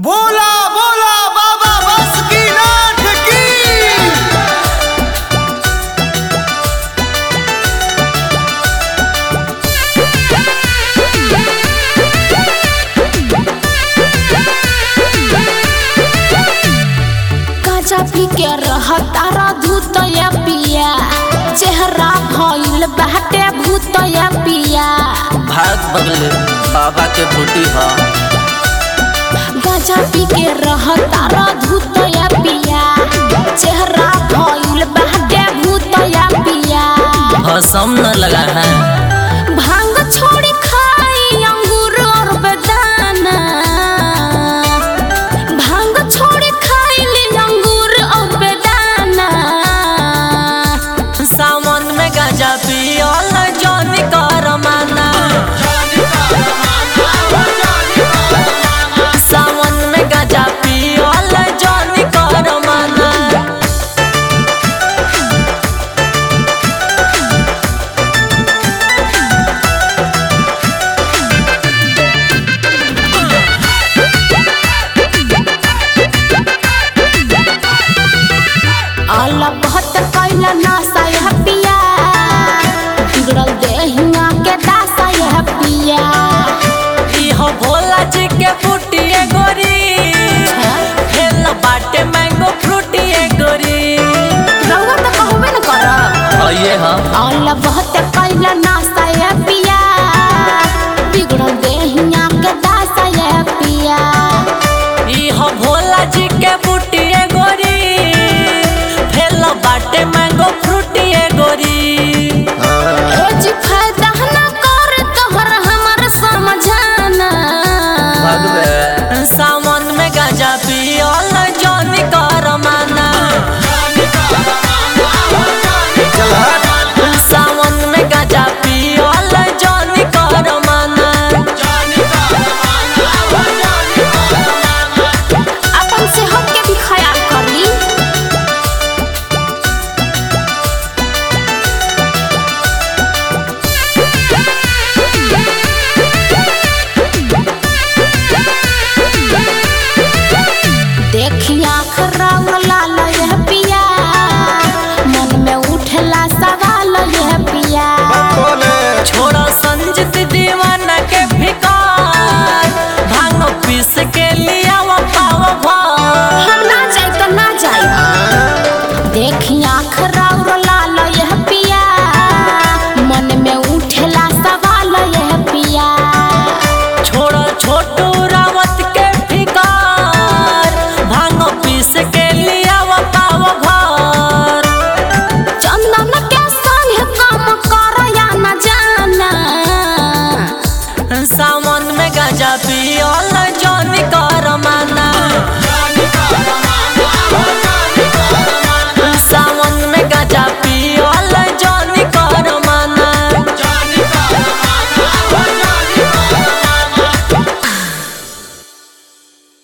बोला बोला बाबा बस की नाथ की गाजा पी के रहतारा धूतया पिया चेहरा भइल बाटे भूतया पिया भाग बगले बाबा के बूटी ह गाजा पी के रहतारा धूतया पिया चेहरा भइल बाटे भूतया पिया भसम न लगा है